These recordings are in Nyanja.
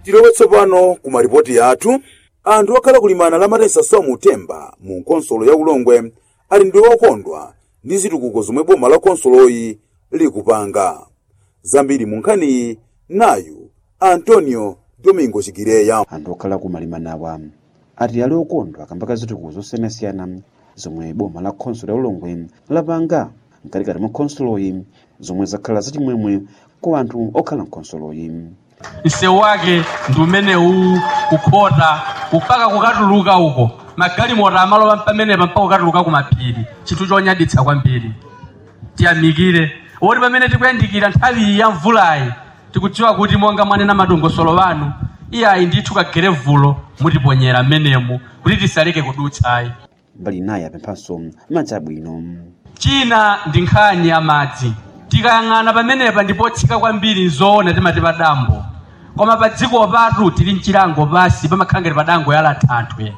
tilowe tsopano ku maripoti athu anthu okhala kulimana la matesa somu temba mu nkonsolo ya ulongwe ali ndi okondwa ndi zitukuko zomwe boma la konsoloyi likupanga zambiri mu nkhaniyi nayu antonio domingo chigireya anthu okhala kumalimanawa ati ali okondwa kamba zitukuko zosiyanasiyana zomwe boma la khonsolo ya ulongwe lapanga mkatikati mwa khonsoloyi zomwe zakhala zachimwemwe kwa anthu okhala mkhonsoloyi msewu wake ndi umenewu kukhota kupaka kukatuluka uko magalimoto amalowa pamenepa mpaka kukatuluka kumapiri chinthu chonyaditsa kwambiri tiyamikire woti pamene tikuyandikira nthawi ya mvulayi tikudziwa kuti monga mwanena madongosolo wanu iyayi ndithu kagere vulo mutiponyera mmenemu kuti tisaleke kudutsayi mbali naye apemphanso madzi abwino china ndi nkhani ya madzi tikayang'ana pamenepa ndipotsika kwambiri nzoona timati padambo koma pa dziko patu tili mchilango pasi pamakhala ngati padango yala thanthwe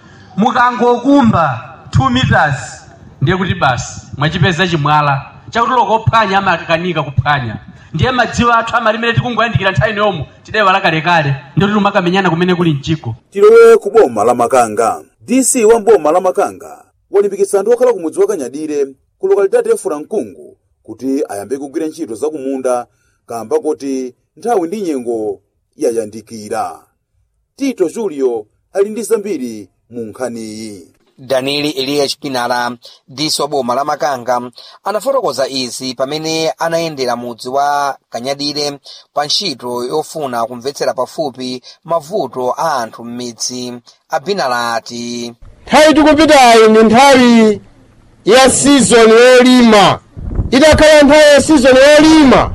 mukangokumba 2 meters ndiye kuti basi mwachipeza chimwala chakuti lokophwanya amakanika kuphwanya ndiye madziwo athu amalimene tikungoyandikira nthawi yomu tidaiwala kalekale ndikuti timakamenyana kumene kuli mchiko tilowe ku boma la makanga dc wa boma la makanga walimbikitsa anthu okhala kumudzi wa kanyadire ku lokalidade ya furankungu kuti ayambe kugwira ntchito za kumunda kamba kuti nthawi ndi nyengo yayandikira tito julio ali ndi zambiri mu nkhaniyi danili eliya chipinala diso boma la makanga anafotokoza izi pamene anayendera mudzi wa kanyadire pa ntchito yofuna kumvetsera pafupi mavuto a anthu m'midzi abinala ati nthawi tikupitayi ndi nthawi ya sizoni yolima itakhala nthawi ya sizoni yolima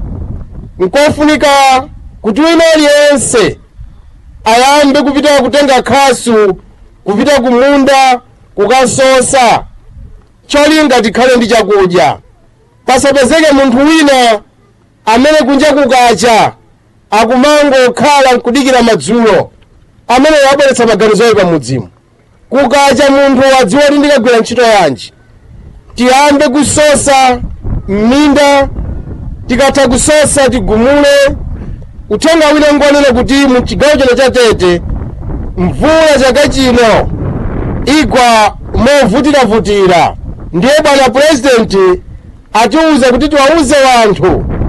nkofunika kuti wina aliyense ayambe kupita kutenga khasu kupita kumunda kukasosa cholinga tikhale ndi chakudya pasapezeke munthu wina amene kunja kukacha akumangokhala nkudikira madzulo amene wabweretsa maganizo oyipa mudzimu kukacha munthu wadziwa kuti ndikagwira ntchito yanji tiyambe kusosa m'minda tikatha kusosa tigumule uthenga wina ngonena kuti mu chigawo chino cha tete mvula chaka chino igwa movutiravutira ndiye bwana purezidenti atiwuza kuti tiwawuze wanthu